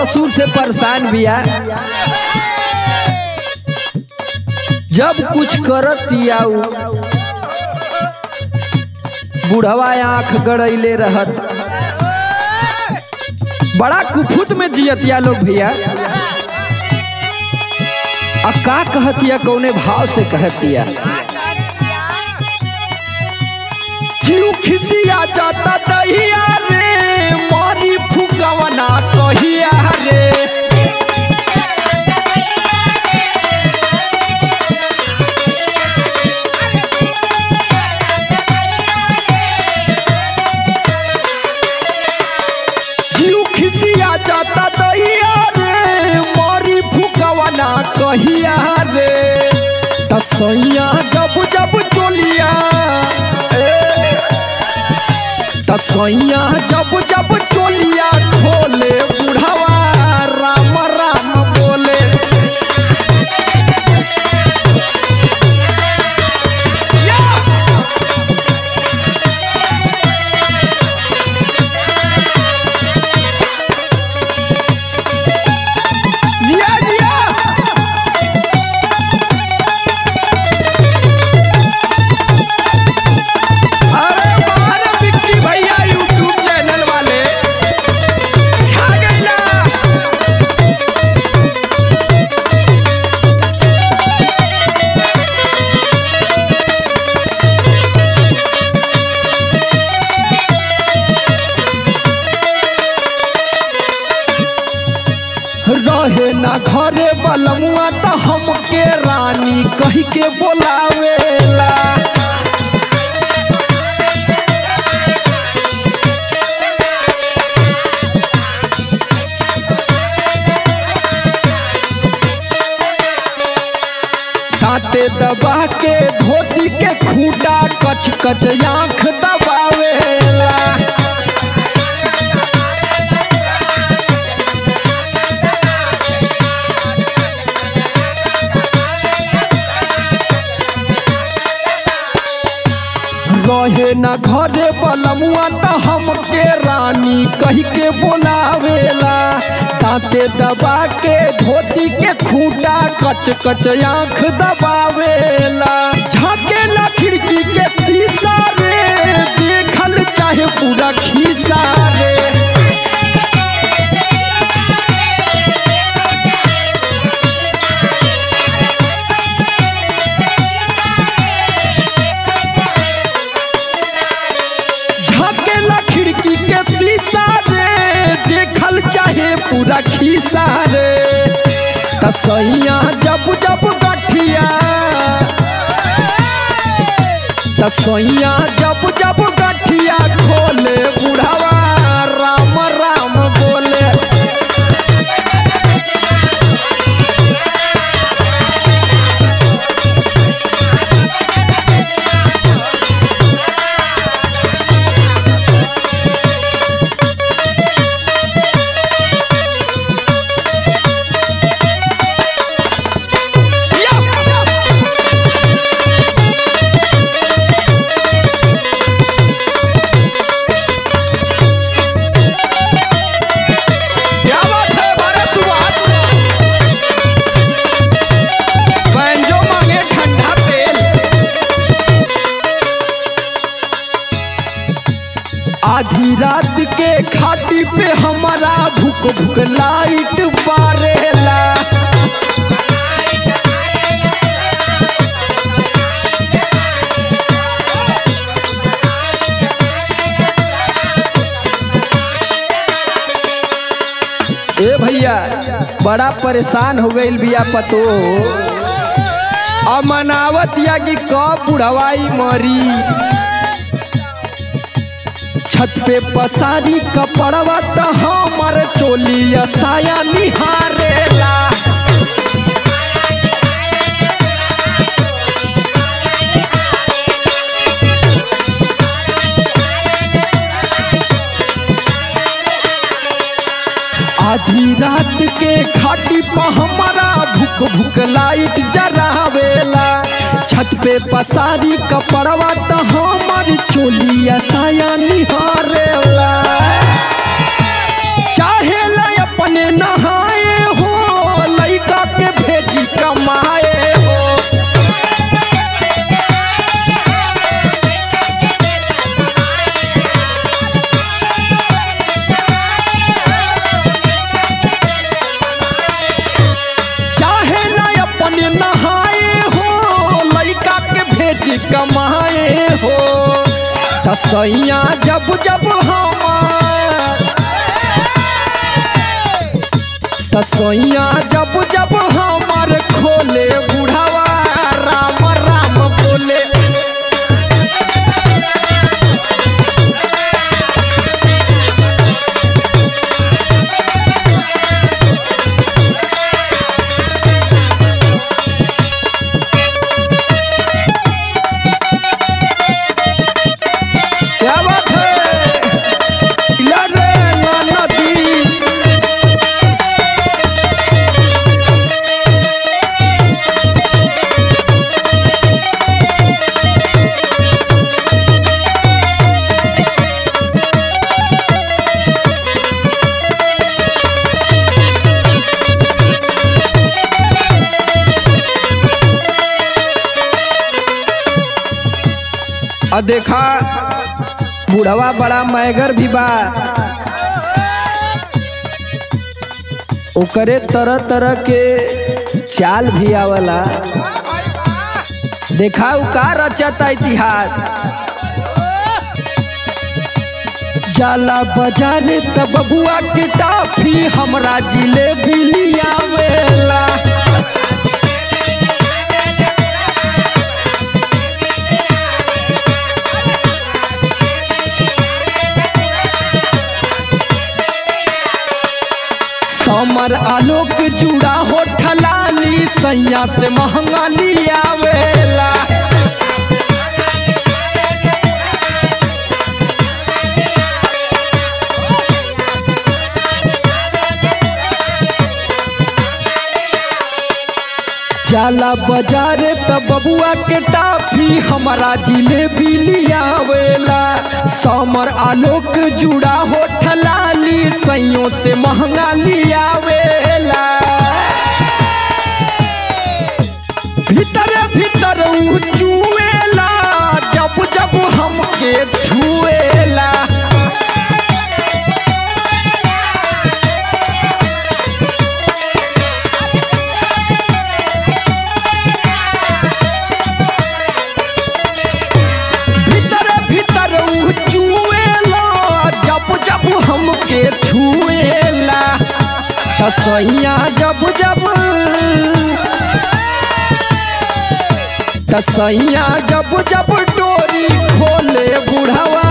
ससुर से परेशान बिया जब कुछ करत आऊ बुढ़वा आंख गड़ैले रहत बड़ा कुफुत में जियतिया लोग भैया आ का कहतिया कौने भाव से कहतिया जीव खिसिया जाता दहिया रे मारी फुकवना कहिया रे जीव खिसिया जाता दहिया रे मारी फुकवना कहिया रे तसैया जब जब चोलिया ए, तसैया जब जब चोलिया खोले बुढ़वा राम राम बोले जिया जिया अरे बाहर विक्की भैया यूट्यूब चैनल वाले छा गइला रहे ना घरे बलमुआ त हमके रानी कही के बोलावेला दांते दबा के धोती के खूंटा कच कच आंख दबावेला रहे न घरे बलमुआ त हमके रानी कही के बोलावेला दांते दबा के धोती के खूंटा कच कच आंख दबावेला झाकेला खिड़की के शीशा रे देखल चाहे पूरा खीसा रे झाकेला खिड़की के शीशा रे देखल चाहे पूरा खीसा रे तसैया जब जब गठिया तसैया जब जब गठिया खोले बुढ़ावा राम राम बोले क्या बात है बारह सुबह बैंजो मांगे ठंडा तेल आधी रात के खाटी पे हमारा भूख भूख लाइट बारेला ए भैया बड़ा परेशान हो गईल बिया पतो अमनावत या कि कब बुढ़वाई मरी छत पे पसारी कपड़वा त हमर चोलिया साया निहारेला आधी रात के खाटी पर हमारा भूख भूख लाइट जरावेला छत पे पसारी कपड़वा त हमर चोलिया साया निहारेला चाहे ला अपने न तसैया जब जब हमार तसैया जब जब हमार खोले बुढ़ावा राम राम बोले क्या बात है लड़े ना नदी और देखा बुढ़वा बड़ा मैगर भी बा ओकरे तरह तरह के चाल भी आवला देखा उ का रचता इतिहास जाला बाजारे त बबुआ के टाफी हमरा जिलेबी लियावेला समर आलोक जुड़ा हो ठलाली सैया से महंगा लियावेला जाला बाजारे त बबुआ के टाफी हमारा जिलेबी लियावेला समर आलोक जुड़ा हो ठलाली सैयों से महंगा लियावेला भीतरे भीतर उ चुएला जब जब हमके छुएला भीतर भीतर उ चुएला जब जब हमके छुएला तसैया जब जब तसैया जब जब डोरी खोले बुढ़वा